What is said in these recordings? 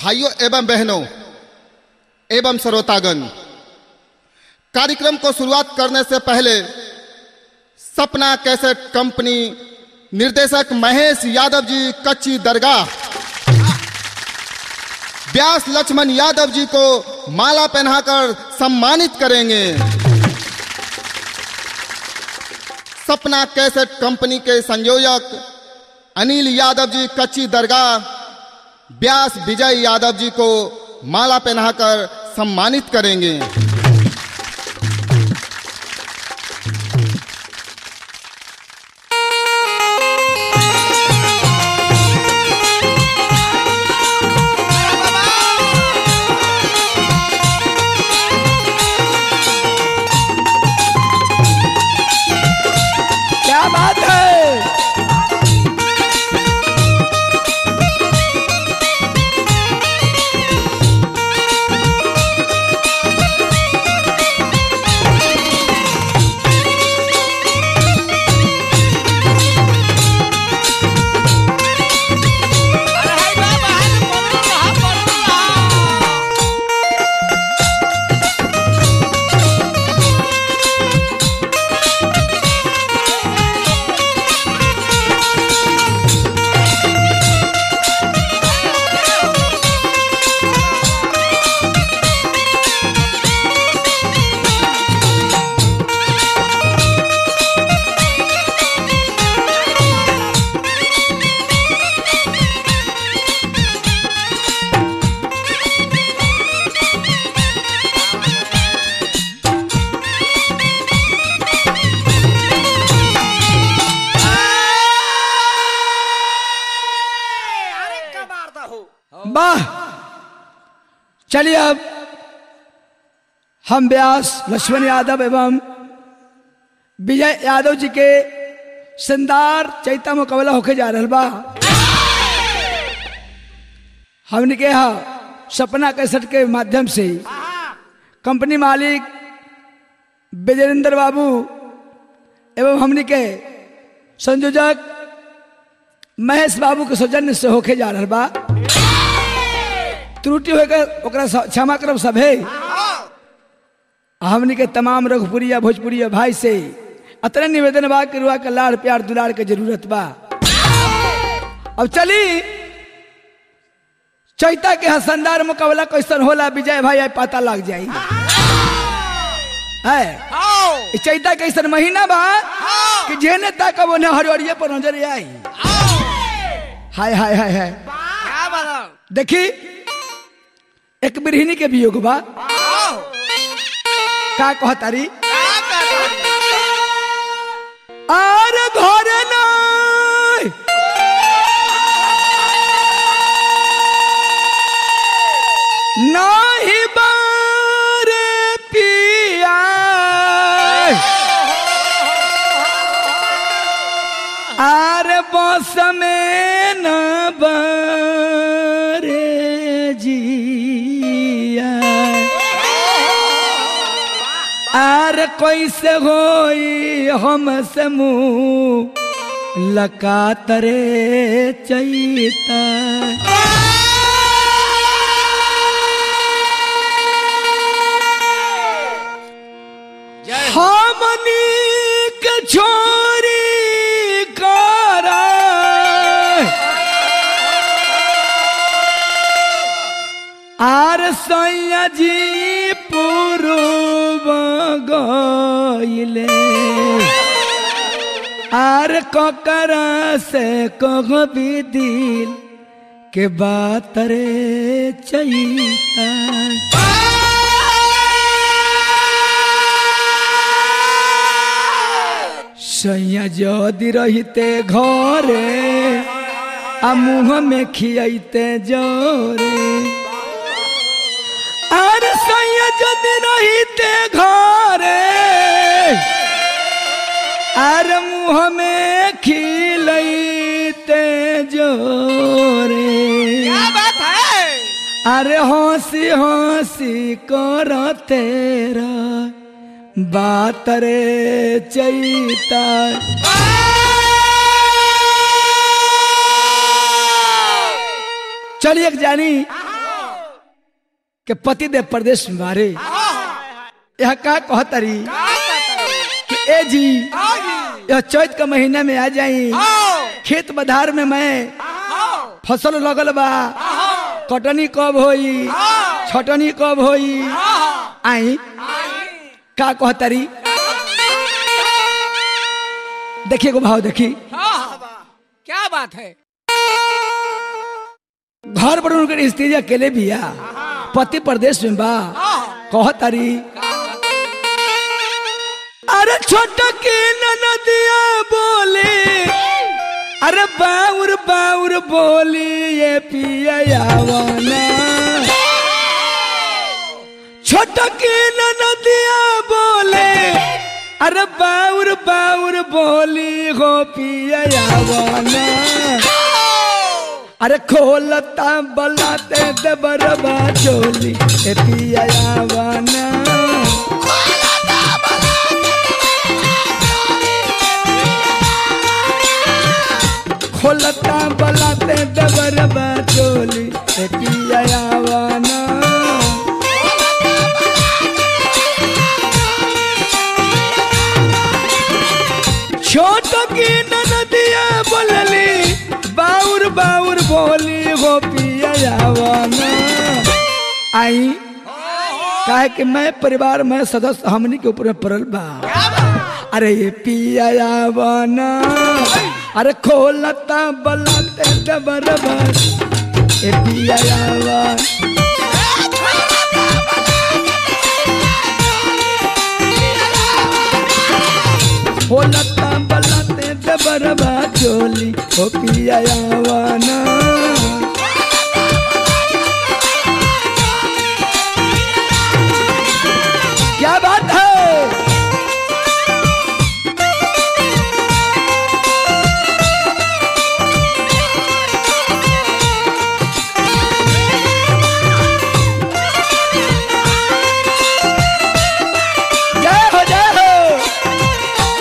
भाइयों एवं बहनों एवं श्रोतागण कार्यक्रम को शुरुआत करने से पहले सपना कैसेट कंपनी निर्देशक महेश यादव जी कच्ची दरगाह व्यास लक्ष्मण यादव जी को माला पहनाकर सम्मानित करेंगे सपना कैसेट कंपनी के संयोजक अनिल यादव जी कच्ची दरगाह व्यास विजय यादव जी को माला पहनाकर सम्मानित करेंगे क्या बात है वाह चलिए अब हम व्यास लक्ष्मण यादव एवं विजय यादव जी के शानदार चैता मुकाबला होके जा रहा बा हमने के यहाँ सपना कैसेट के माध्यम से कंपनी मालिक विजयेंद्र बाबू एवं हमने के संयोजक महेश बाबू के सौजन्य से होके जा रहा बा त्रुटि होकर ओकरा स- क्षमा करब सभे हमनी के तमाम रघुपुरिया भोजपुरिया भाई से अतने निवेदन बा कि रुआ के लाड़ प्यार दुलार के जरूरत बा अब चली चैता के हसनदार मुकाबला कैसन होला विजय भाई आई पता लग जाई है ई चैता कैसन महीना बा कि जेने तक वो हरियरिये पर नजर आई हाय हाय हाय हाय देखी एक बिरहिनी के वियोग बा का कहतारी आर घर नहीं नहीं बारे पिया आर बस में न बारे जिया आर कैसे होई हम से मुँह लकातरे चैता हमनी के छोरी करा आर सैया जी पूर्व गईले आर ककरा से कह भी दिल के बात रे चैता सैया जदि रहिते घरे आ मुँह में खियाते जोरे आर सैया जदि रहिते घरे आर मुँह में खिलैते जोरे अरे हंसी हंसी कर तेरा बात रे चैता चलिए एक जानी के पति देव प्रदेश में बारे यह का कहतरी कि ए जी यह चैत के महीने में आ जाई खेत बधार में मैं फसल लगल बा कटनी कब होई छटनी कब होई आई का कहतरी देखिए को भाव देखी क्या बात है घर पर उनकर स्त्री अकेले बिया पति प्रदेश में बा कहतारी अरे छोटा के नदिया बोले अरे बाउर बाउर बोली ये पियावाना छोटा के नदिया बोले अरे बाउर बाउर बोली हो पियावाना अरे खोलता बलाते दबरबा चोली ए पियावाना खोलता बलाते दबरबा चोली ए पियावाना छोट की नदिया बोलली बाउर बाउर बोली हो पियावाना आई काहे कि मैं परिवार में सदस्य हमनी के ऊपर में पड़ल बा अरे ये पियावाना अरे खोलता बलाते दबरबा ए पियावाना बोलता बलते दबरबा चोली ओ पियावाना क्या बात है जय हो जय हो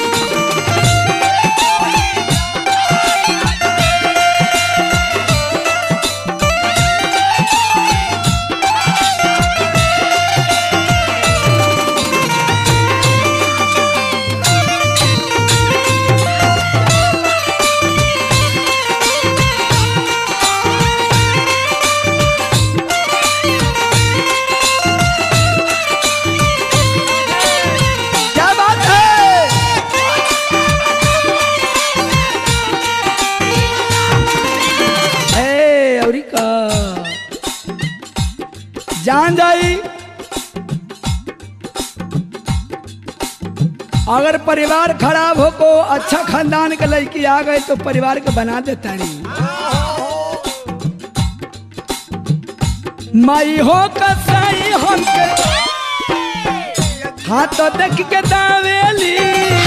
क्या बात है ए अवरी का जान जाई अगर परिवार खराब हो को अच्छा खानदान के लड़की आ गए तो परिवार के बना देता नहीं माई हो कसाई हमके हाँ तो देख के दावेली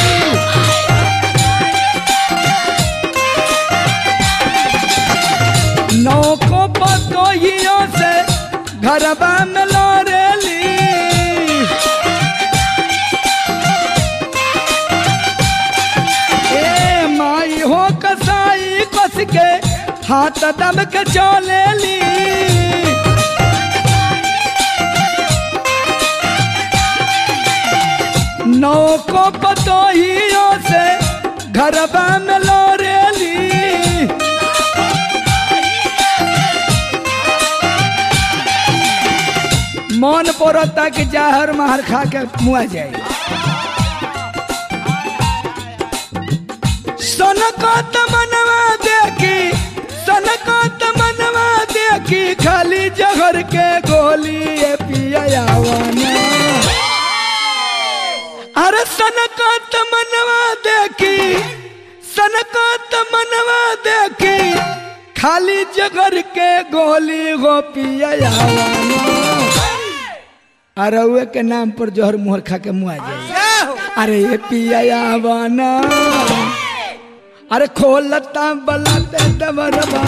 नौको पतोहियों से घरबा में लौरेली ए माई हो कसाई कस के हाथ दब के चलेली नौको पतोहियों से घरबा में लौरेली मन पड़ता कि जाहर माहर खा के मुआ जाए सनको तमनवा देखी सनको तमनवा देखी खाली जहर के गोली ए पियावाना अरे सनको तमनवा देखी सनको तमनवा देखी खाली जगर के गोली गो पियावाना अरे उहे के नाम पर जोहर मुहर खा के मुआ जाए अरे ये पियावाना अरे खोलता बलाते दबरबा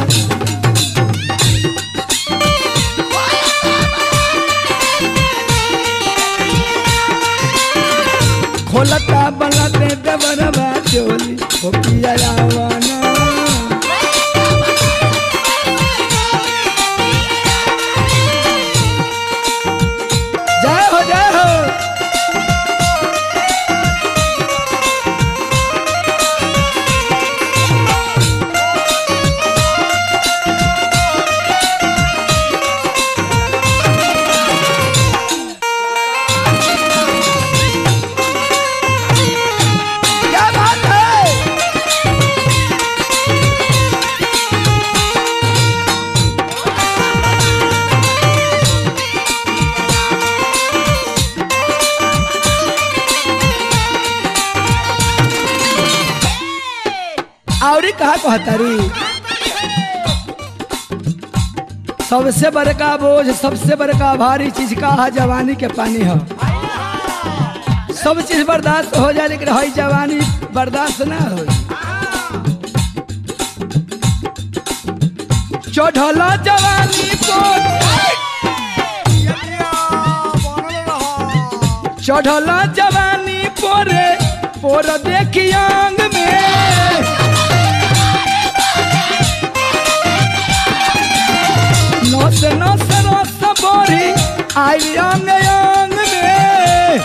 खोलता बलाते दबरबा चोली ओ पियावाना औरी कहा कहतारी सबसे बड़का बोझ सबसे बड़का भारी चीज का है जवानी के पानी है सब चीज बर्दाश्त हो जाए लेकिन हई जवानी बर्दाश्त ना हो चढ़ल जवानी को चढ़ल जवानी पोरे पोर देखी अंग में नस नस रस बोरी आई अंग अंग में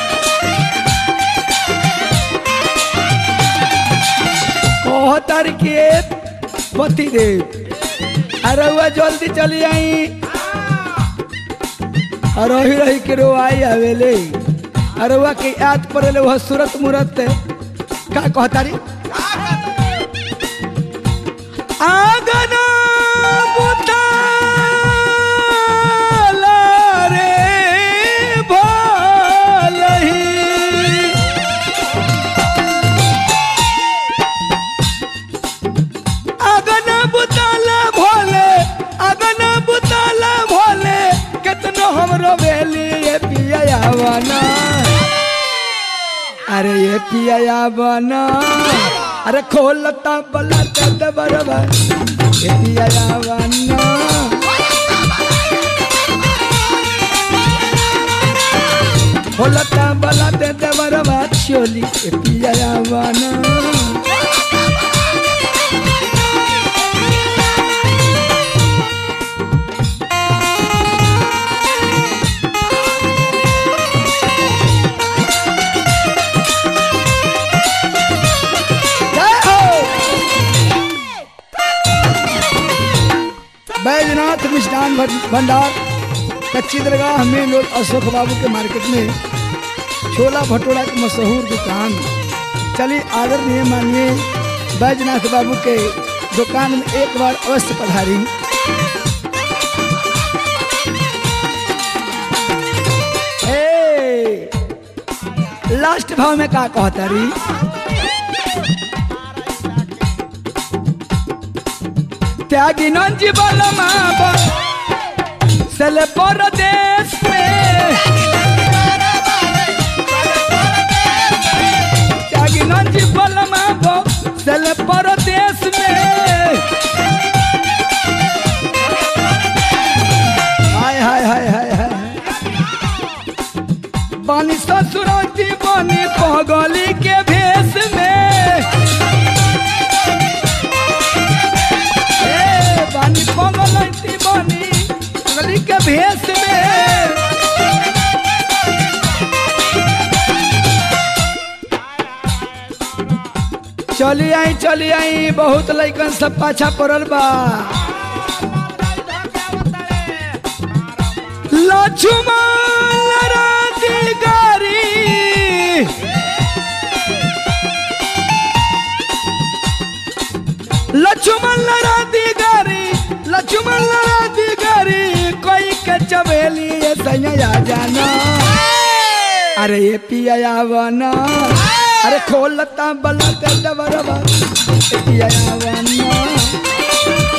कहतर के पति देव अरे हुआ जल्दी चली आई और रही रही के रो आई आवेले अरे हुआ के याद पड़ेले वह सूरत मूरत का कहतारी आगना बुताला रे भलही अगन बुताला भोले अगन बुताला भोले कितनो हमरो बेली ये पिया बना अरे ये पिया बना अरे खोलता बला तद बरबर ये पिया बना खोलता बला तद बरबर चोली ये पिया बना जय हो बैजनाथ मिष्ठान भं- भंडार कच्ची दरगाह मेन रोड अशोक बाबू के मार्केट में छोला भटूरा की मशहूर दुकान चलिए आदरणीय मानिए बैजनाथ बाबू के दुकान में एक बार अवश्य पधारी ए, लास्ट भाव में का कहता रही त्यागी नंजी बलमा सल परदेश में त्यागी नंजी बलमा सल परदेश में हाय हाय हाय हाय हाय बानी ससुराती बानी पगली के भेष में ए, बानी पगलती बानी पगली के भेष में चली आई चली आई बहुत लइकन सब पाछा पड़ल बा लक्ष्मण राती गारी लक्ष्मण राती गारी लक्ष्मण राती गारी कोई के चबेली ये सैया जाना अरे ये पिया बना अरे खोलता बला के डबरबा ये पिया बना